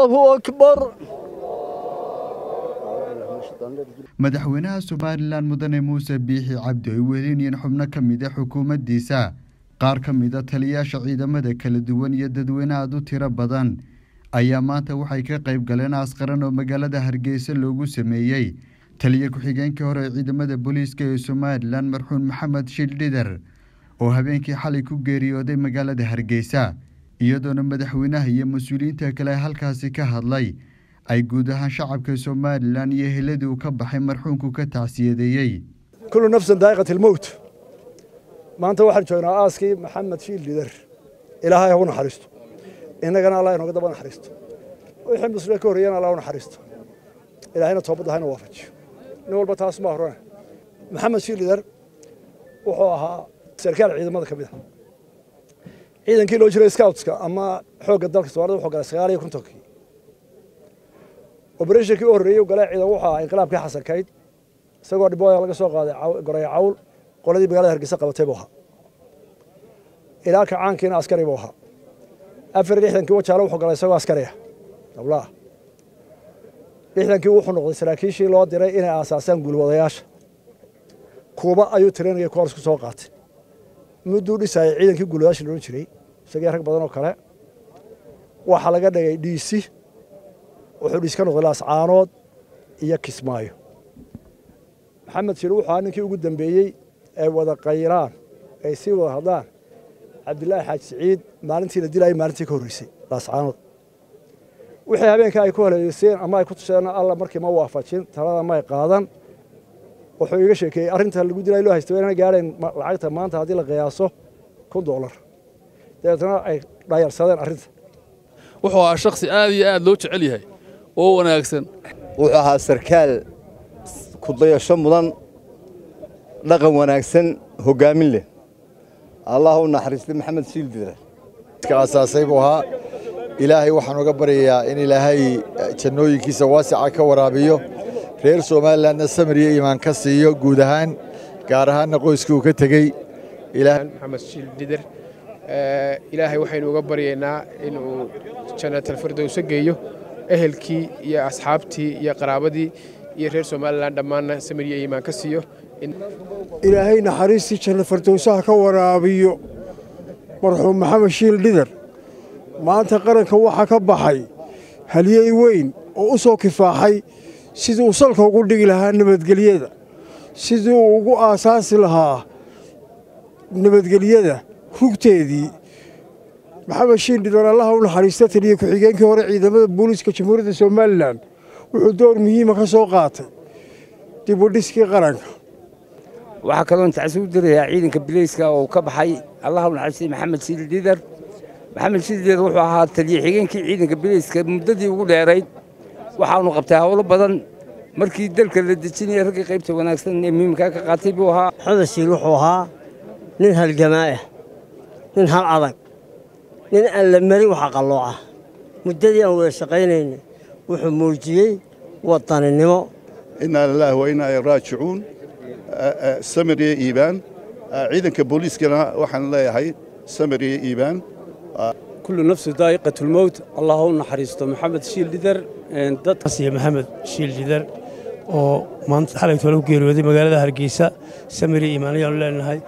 الله أكبر madaxweynaha somalilan mudane muuse biixi cabdi ay welinayeen xubno ka mid a xukuumaddiisa qaar ka mid a taliyayaasha ciidamada kala duwan iyo dadweyne aad u tiro badan ayaa maanta waxay ka qayb galeen askaran oo magaalada hargeysa loogu sameeyey taliya ku-xigeenkii hore ee ciidamada booliiska ee somalilan marxuun maxamed shildhider oo habeenkii xalay ku geeriyooday magaalada hargeysa iyadoona madaxweynaha iyo mas-uuliyiinta kale halkaasi ka hadlay ay guud ahaan shacabka somalilan iyo heladii uu ka baxay marxuunku ka tacsiyadeeyey kullu nafsan daa'iqat ilmowt maanta waxaan joognaa aaskii maxamed shiil lider ilaahay ha u naxariisto innagana allah inooga daba naxariisto wixii muslimiin ka horreeyana allah u naxariisto ilaahayna toobadda hayna waafajiyo nin walba taas ma horana maxamed shiil lider wuxuu ahaa sarkaal ciidamada ka mid a ciidankii loo jiray scoutska ama xoogga dalka soomaalida wuxuu galay sagaal iyo kontonkii obereshnkii u horreeyey galay ciidan wuxuu ahaa inqilaabkii xasankayd isagoo dhibooya laga soo qaaday goray cawl qoladii magaalada hargeysa qabatay buu ahaa ilaa kacaankiina askari buu ahaa afar iyo lixdankii wajaale wuxuu galay isagoo askariya dablaah lixdankii wuxuu noqday saraakiishii loo diray inay aasaasaan guulwadayaasha kuuba ayuu tirinaya koors ku soo qaatay mudduu dhisayay ciidankii guulwadayaasha loodhan jiray isagii rag badan oo kale waxaa laga dhigay dhiisi wuxuu dhiis ka noqday laascaanood iyo kismaayo maxamed shir wuxuu ahaa ninkii ugu dambeeyey ee wada qayraan ay sii wada hadlaan cabdilaahi xaaji siciid maalintii la dilayay maalintii ka horreysay laascaanood wixii habeenka ay ku haleeyeyseen ama ay ku tusheen alla markii ma waafajin talada may qaadan wuxuu iga sheekeeyey arrinta lagu dilay loo haysta inaan gaadhayn lacagta maanta haddii la qiyaaso kun doolar dabeetna ay dhayarsadeen arrinta wuxuu ahaa shakhsi aad iyo aad loo jecel yahay oo wanaagsan wuxuu ahaa sarkaal kudayasho mudan dhaqan wanaagsan hoggaamin leh allah u naxariistay maxamed shiildire ka aasaasay buu ahaa ilaahay waxaan uga baryayaa in ilaahay jannooyinkiisa waasica ka waraabiyo reer somalilanna samir iyo iimaan ka siiyo guud ahaan gaar ahaanna qoyskii uu ka tegey maxamed shiildider ilaahay waxaynu uga baryaynaa inuu jannatalfirdowso geeyo ehelkii iyo asxaabtii iyo qaraabadii iyo reer somalilan dhammaanna samir iyo iimaan ka siiyo ilaahay naxariistii janna fardowsaha ka waraabiyo marxuum maxamed shiil dhidar maanta qaranka waxaa ka baxay halyey weyn oo u soo kifaaxay sidii uu salka ugu dhigi lahaa nabadgelyada sidii uu ugu aasaasi lahaa nabadgelyada rugteedii maxamed shiil dhidar allaha u naxariista taliya ku-xigeenkii hore ciidamada booliiska jamhuuriyadda somalilan wuxuu door muhiima ka soo qaatay dib u dhiskii qaranka waxaa kaloon tacsi u dirayaa ciidanka bileyska oo ka baxay allaha u naxariistay maxamed shiil dhidar maxamed shiil dhidar wuxuu ahaa taliya xigeenkii ciidanka bileyska muddadii ugu dheerayd waxaanu qabtay howlo badan markii dalka la dejinaya raggii qaybta wanaagsan ee muhiimkaa ka qaatay buu ahaa maxamed shiil wuxuu ahaa nin halgamaa'ah nin hal adag nin aan la marin waxa qallooca muddadii aan wada shaqaynaynay wuxuu muujiyey wadaninimo inaa lilaahi wa inaa raajicuun samir iyo iibaan ciidanka booliiskana waxaan leeyahay samir iyo iibaan kullu nafsu daa'iqatulmowt allah u naxariisto maxamed shiil dhidar dadkasiyo maxamed shiil dhidar oo maanta xalay tole ku geeriyooday magaalada hargeysa samir iyo iibaan ayaanu leenahay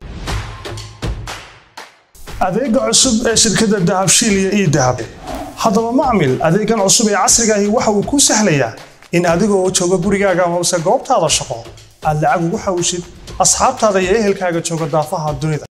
adeega cusub ee shirkadda dahabshiil iyo ii dahab haddaba macmil adeegan cusub ee casrigaahi waxa uu kuu sahlayaa in adigoo jooga gurigaaga hoose goobtaada shaqo aad lacag ugu xawshid asxaabtaada iyo ehelkaaga jooga daafaha dunida